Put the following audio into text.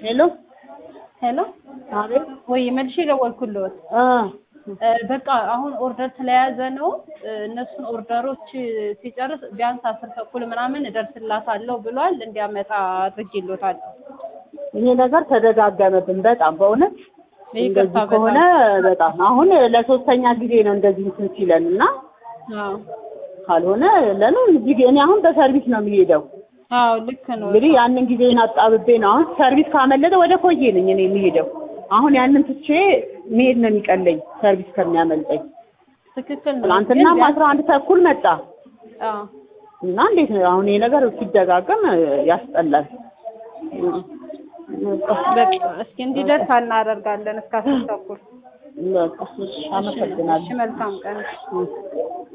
ሄሎ ሄሎ አቤት ወይ መልሼ ደወልኩልዎት። እ እ በቃ አሁን ኦርደር ስለያዘ ነው እ እነሱን ኦርደሮች ሲጨርስ ቢያንስ አስር ተኩል ምናምን እደርስላታለሁ ብሏል። እንዲያመጣ አድርጌልዎታለሁ። ይሄ ነገር ተደጋገመብን በጣም በእውነት ይቅርታ እንደዚህ ከሆነ በጣም አሁን ለሶስተኛ ጊዜ ነው እንደዚህ እንትን ሲለን እና አዎ ካልሆነ ለምን እዚህ እኔ አሁን በሰርቪስ ነው የሚሄደው አዎ ልክ ነው። እንግዲህ ያንን ጊዜን አጣብቤ ነው አሁን ሰርቪስ ካመለጠ ወደ ኮዬ ነኝ እኔ የሚሄደው አሁን ያንን ትቼ መሄድ ነው የሚቀለኝ ሰርቪስ ከሚያመልጠኝ ትክክል ነው። ትናንትናም ግን አስራ አንድ ተኩል መጣ አዎ እና እንዴት ነው አሁን ይሄ ነገር ሲደጋገም ያስጠላል በቃ እስኪ እንዲደርስ እናደርጋለን እስከ አስር ተኩል። በቃ እሺ አመሰግናለሁ እሺ መልካም ቀን።